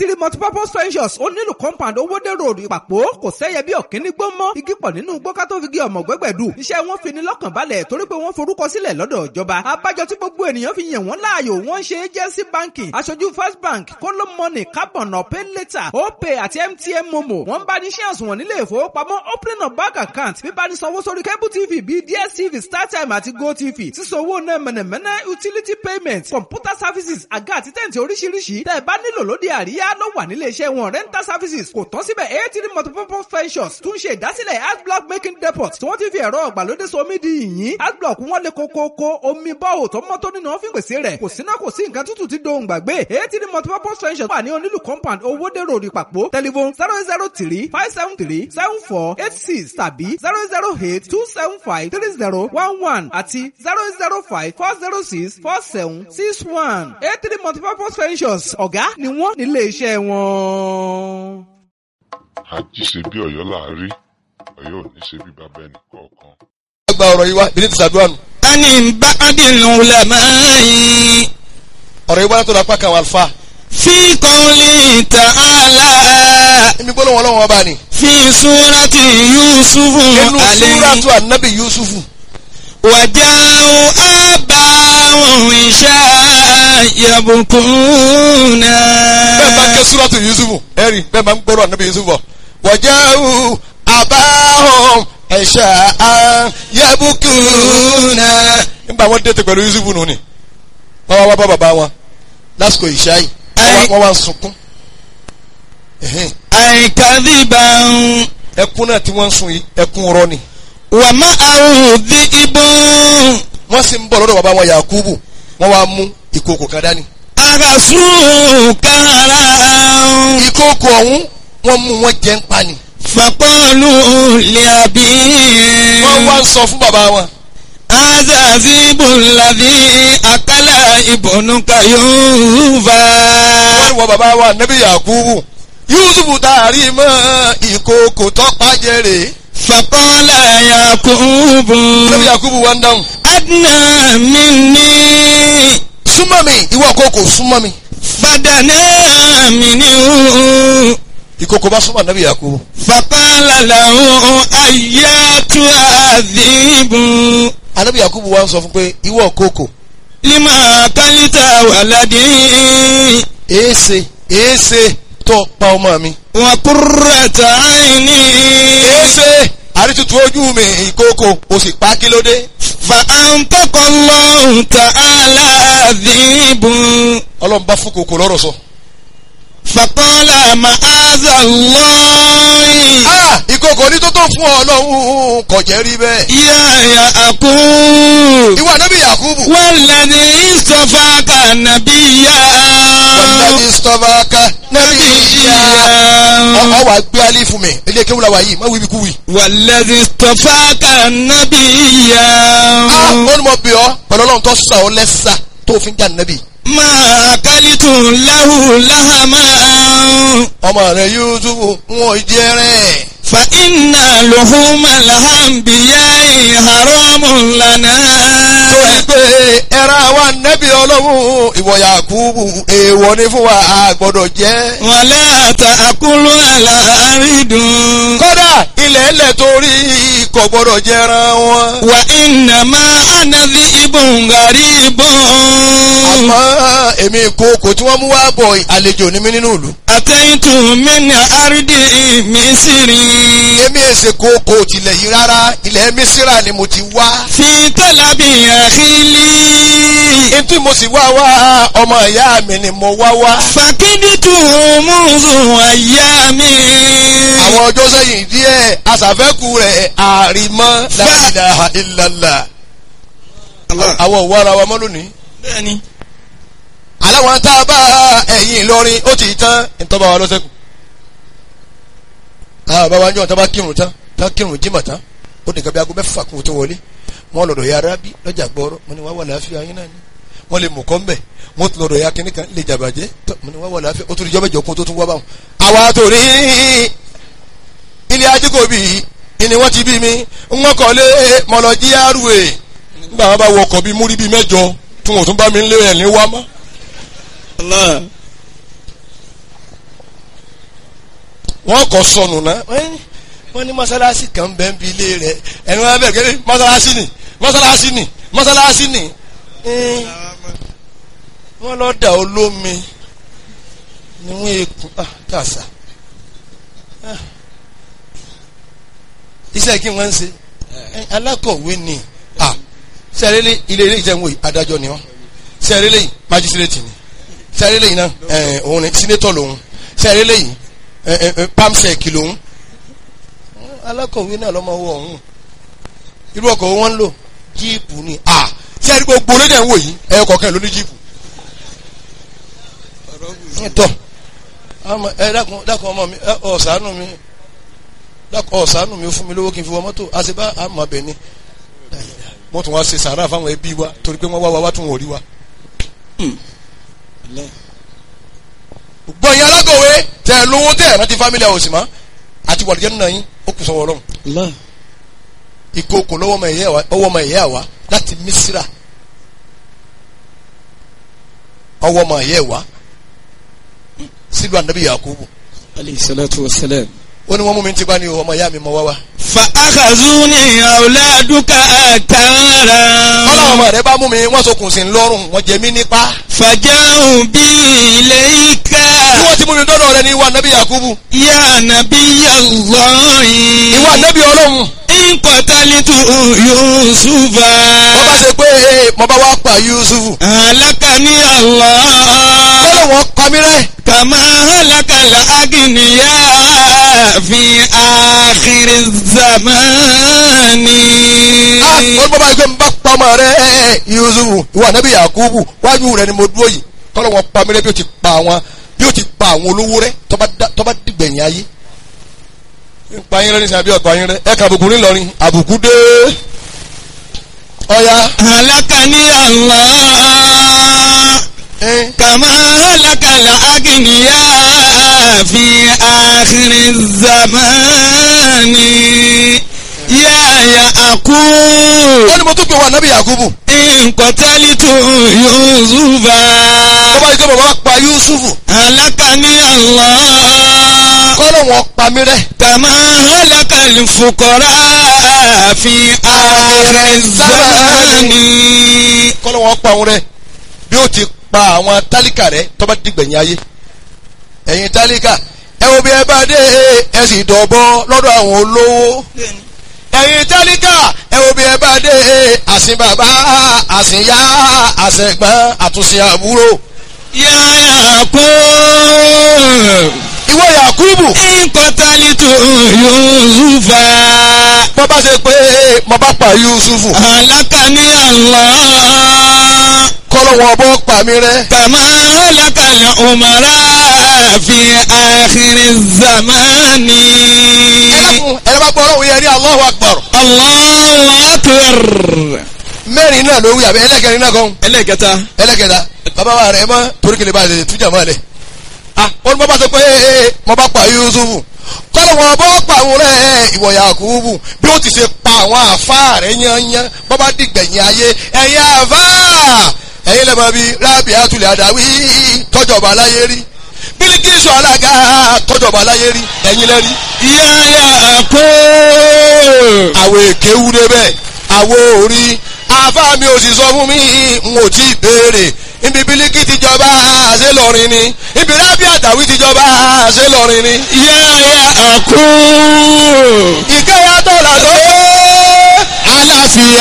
eighty multipurpose ventures ó nílùú compound owódèrò ìpàpọ̀ kò sẹ́yẹ bí ọ̀kíní gbó mọ́ igi pọ̀ nínú gbọ́ká tó fi gé ọmọ gbẹ́gbẹ̀dù iṣẹ́ wọn fi ní lọ́kàn balẹ̀ torí pé wọ́n forúkọ sílẹ̀ lọ́dọ̀ ìjọba abájọ tí gbogbo ènìyàn fi yàn wọ́n láàyò wọ́n ṣe agency banking aṣojú first bank kóló money carbon pay later opay àti mtn momo wọ́n bá ní ṣé àsùnwọ̀n nílé ìfowópamọ́ opening of bank account bíbá ní sanwó sórí cable tv bíi dstv startime àti gotv sísanwó náà mẹ̀nẹ̀mẹ̀nẹ̀ utility payment computer services àga àti tẹ̀ǹtì oríṣiríṣi tẹ́ ẹ bá nílò lóde àríyá ló wà nílé iṣẹ́ wọn rental services kò tán síbẹ̀ eighty multipurpose ventures tún ṣe ìdásílẹ̀ adblock making depot tí wọ́n ti fi ẹ̀rọ ọ̀gbàlódé so omi di yìnyín adblock wọn lè kókókó omi bọ́ọ̀ tó mọ́ tó nínú wọn fi pèsè rẹ̀ kò síná kò sí nǹkan tútù tí dohùn gbàgbé eighty multipurpose ventures wà ní onílù compound owóde road ìpàpọ̀ telephone zero zero three five seven three seven four eight six tàbí zero zero eight two seven five three zero one one àti zero zero five four zero six four seven six one eighty multipurpose ventures ọ̀gá ni wọ́n nílé iṣẹ́ wọn. àjíṣe bí ọ̀yọ́ láàárí ọ̀yọ́ ò ní ṣe bí bàbá ẹnì kọ̀ọ̀kan. gba ọ̀rọ̀ yìí wá bí ní ti sàdúrà nù. ani ba'dil ulama'i ọ̀rọ̀ yìí wá látọ̀dọ̀ apá kan àwọn àlùfáà. fi qawli ta'ala èmi gbọ́dọ̀ wọn lọ́wọ́ ọba ni. fi surati yusufu nínú alayhi súrátù ànábì yusufu. waja'u abahum isha yabkuna. bẹ́ẹ̀ bá ń ké súrátù yusufu ẹ̀rí bẹ́ẹ̀ bá ń gbọ́dọ̀ ànábì yusufu bọ̀. waja'u abahum isha yabkuna. nígbà wọn dẹ́tẹ̀ pẹ̀lú yusufu nù ni. wọ́n wá wá bá bàbá wọn lásìkò ìṣá yìí wọ́n wá- wọ́n wá ń sunkún. Ẹ̀hẹ́n. ay kadhiban ẹkún náà tí wọ́n ń sun yìí ẹkún rọ ni. wa ma'ahu dhi'bun wọ́n sì ń bọ̀ lọ́dọ̀ bàbá wọn yakubu wọ́n wá mú ìkòkò kan dání. agasu karan. ìkòkò ọ̀hún wọ́n mú wọn jẹ́ ń pa ni. فقالوا لأبيه wọ́n wá ń sọ fún bàbá wọn. هذا ذئب الذي أكل ابنك يوفا wọ́n ní wọ́n bàbá wa nẹ́bí yakubu yusufu taari mọ́ ìkòkò tọ́pá jẹ́rè. فقال يعقوب nẹ́bí yakubu wá ń dáhùn. أدنى مني súnmọ́ mi ìwọ kòkò súnmọ́ mi. فدنا منه ìkòkò bá súnmọ́ nẹ́bí yakubu. فقال له أياتها الذئب anẹ́bí yakubu wá ń sọ fún pé ìwọ kòkò لما أكلت ولدي èéṣe èéṣe tó pa ọmọ mi. وقرة عيني èéṣe àrítutù ojú mi ìkòkò o sì pa kí ló dé. فأنطق الله تعالى ذئب ọlọ́run bá fún kòkò lọ́rọ̀ sọ. فقال معاذ الله ah ìkòkò ní tó tó fún ọ lọ́hùn kò jẹ́ rí bẹ́ẹ̀. يا يعقوب ìwọ nẹ́bí yakubu. والذي اصطفاك نبيا wàlúùdàbí sọ́fàkà nẹ́bí ìyá. نبيا ọ wà gbé alẹ́ fún mi ilé kéwù la wà yìí má wíbi kú wì. والذي اصطفاك نبيا ah ó ní mo bì ọ́ pẹ̀lú ọlọ́run tó sà ọ́ lẹ́sà tó fi ń jà nẹ́bí. ما أكلت له لهما ọmọ rẹ yusufu wọn jẹ rẹ. فإن لحوم الأنبياء حرام لنا torí pé ẹran wa nẹ́bí ọlọ́run ìwọ yakubu èèwọ̀ ni fún wa a gbọ́dọ̀ jẹ́. ولا تأكلوا الأرض kódà ilẹ̀ ẹlẹ̀ torí kò gbọ́dọ̀ jẹran wọn. وإنما أنا ذئب غريب àmọ́ èmi ìkookò tí wọ́n mú wá bọ̀ àlejò ní mí nínú ìlú. أتيت من أرض مصر èmi èsè kooko tilẹ̀ yìí rárá ilẹ̀ mísírà ni mo ti wá. في طلب أخي لي etí mo sì wá wá ọmọ ìyá mi ni mo wá wá. فكدت منذ أيام àwọn ọjọ́ sẹ́yìn díẹ̀ aṣàfẹ́kù rẹ̀ àrìmọ́ la ilaha illallah. àwọn òwò ara wa mọ́ lónìí. bẹ́ẹ̀ni aláwọn tá a bá ẹ̀yìn Ìlọrin ó ti tán ìtọ́ba wa lọ́sẹ̀kù. àwọn bàbá wa ń jọ tá a bá kírun tán tá a kírun jímọ̀ tán ó nìkan bí aago mẹ́fà kó tó wọlé wọ́n lọ́dọ̀ ya arábí lọ́jà gbọ́rọ́ mo ní wá wà láàfin ayé náà ni wọ́n lè mú kọ́ mbẹ̀ wọ́n tún lọ́dọ̀ ya kínní kan lè jàbàjẹ́ tó mo ní wá wà láàfin ó tún ìjọba ìjọ kún tó tún wá báwọn. àwa tó ní ilé ajíkòbí ni wọ́n ti bí mi wọ́n kọ́ lé mọ̀lọ́jí àrùwé nígbà wọn bá wọ ọkọ̀ bíi múrí bíi mẹ́jọ tí wọn ò tún bá mi lé ẹ̀ ní wá mọ́. wọ́n kọ́ sọnù náà wọ́n- wọ́n ní mọ́sálásí kan bẹ́ẹ̀ ń bi ilé rẹ̀ ẹni wọ́n bẹ̀rẹ̀ kẹ́lẹ́ mọ́sálásí ni mọ́sálásí ni mọ́sálásí ni Ẹ́n, wọ́n lọ dà olómi ni wọ́n ekun ah kàṣà Ah. iṣẹ́ kí wọ́n ń ṣe Ẹ́n, alákọ̀wé ni ah sẹ́rẹ́lẹ́ ilé ilé ìjẹun wòye adájọ́ ni wọ́n sẹ́rẹ́lẹ́ yìí májísírètì ni sẹ́rẹ́lẹ́ yìí náà ẹ̀ òun ni sínétọ̀ lòun sẹ́rẹ́lẹ́ yìí ẹ̀ ẹ̀ ẹ̀ pamsec lòun alákọ̀wé náà lọ́mọ owó ọ̀hún irú ọkọ̀ wọn ń lò jíìpù ni à sẹ́rí gbogbo lédè ń wò yìí ẹ̀yọ kọ̀ọ̀kan ló ní jíìpù. tọ́ àmọ́ ẹ dákun dákun ọmọ mi ẹ, ọ̀sánù mi dákun ọ̀sánù mi ó fún mi lówó kí n fi wọ mọ́tò àṣebá àmọ́ bẹ̀ ni wọ́n tún wá ṣe sàárà fáwọn ẹbí wa torí pé wọ́n wá wa wá tún wọ́n rí wa. gbọ́ yín alákọ̀wé tẹ̀ ẹ̀ lówó tẹ̀ ẹ̀ rántí fámílì àwọn òsì mọ́ àti wàlúùjẹ́ nínú yín ó kù sọ́wọ́ ọlọ́run Allah. ìkookò lọ́wọ́ ọmọ ìyá wa ọwọ́ ọmọ ìyá wa láti Mísírà ọwọ́ ọmọ ìyá wa sílùú ànábì Yakubu alayhi salatu wa salam. ó ní wọ́n mú mi ti bá ní o ọmọ ìyá mi mọ wá wá. فأخذوني أولادك ọlọ́wọ́ أكارا ọmọ rẹ bá mú mi wọ́n sokùn sí lọ́rùn wọ́n jẹ mí nípa. فجاءوا بي إليك bí wọ́n ti mú mi dọ́dọ̀ rẹ ní ìwà ànábì Yakubu يا نبي الله ìwà ànábì ọlọ́run إن قتلت يوسف wọ́n bá ṣe pé ee, mo bá wá pa Yusufu هلكني الله ọlọ́wọ́ pa mí rẹ́ كما هلك الأغنياء في آخر الزمان ah wọ́n bá bá gbé mi bá pa ọmọ rẹ Yusufu ìwà ànábì Yakubu wájú rẹ ni mo dúró yìí kọ́lọ́wọ́ pa mí rẹ́ bí ó ti pa àwọn bí ó ti pa àwọn olówó rẹ tọ́ba dá- tọ́ba dìgbẹ̀yìn ayé pa yín rẹ ní sàbí ọ̀pá yín rẹ ẹ kà àbùkù ńlọrin àbùkù dé ọ̀ya هلكني الله ẹ كما هلك الأغنياء في آخر الزمان يا يعقوب wọ́n ní mo tún pè wọ́n ànábì Yakubu إن قتلت يوسف wọ́n bá gbé bàbá pa Yusufu هلكني الله kọ́lọ́wọ́ pa mí rẹ كما هلك الفقراء في آخر الزمان kọ́lọ́wọ́ pa òun rẹ bí ó ti pa àwọn tálíkà rẹ tọ́ba dìgbẹ̀yìn ayé ẹ̀yin tálíkà ẹ wo bí ẹ bá dé ẹ sì dọ̀bọ lọ́dọ̀ àwọn olówó ẹ̀yin tálíkà ẹ wo bí ẹ bá dé àsìn bàbá àsìn yá àsẹ̀gbọ́n àtúnṣe àbúrò يا يعقوب ìwọ Yakubu إن قتلت يوسف bọ́ bá ṣe pé mo bá pa Yusufu هلكني الله kọ́lọ́wọ́ bọ́ pa mí rẹ كما هلك الأمراء في آخر الزمان ẹlẹ́kùn ẹ̀rọ bá gbọ́ ọlọ́run yẹn ní Allahu Akbar الله أكبر mẹ́rin náà ló wí àbí ẹlẹ́kẹrin náà kan ẹlẹ́kẹta ẹlẹ́kẹta bàbá wa rẹ̀ mọ́ torí kele bá a lè tújà mọ́ ẹ lẹ̀ ah wọ́n bá bá sọ pé ee mo bá pa Yusufu kọ́lọ̀ wọn bọ́ pa àwọn rẹ̀ ìwọ Yakubu bí ó ti ṣe pa àwọn àfa rẹ̀ yányán bọ́ bá dìgbẹ̀yìn ayé ẹ̀yin àfa ẹ̀yin lẹ́mọ̀ bíi rábì àtúlẹ̀ àdáwí tọ́jọba aláyé rí Bílíkísù alága tọ́jọba aláyé rí ẹ̀yin lẹ́rí يا يعقوب àwọ̀ èké wú débẹ̀ àwọ̀ orí àfa mi ò sì sọ fún mi n ò tí ì béèrè ibi bílíkì ti jọba ṣé lọrin ni ibi rábì àtàwí ti jọba ṣé lọrin ni. يا يعقوب ìkẹyà tọ́lá tó àlàáfíà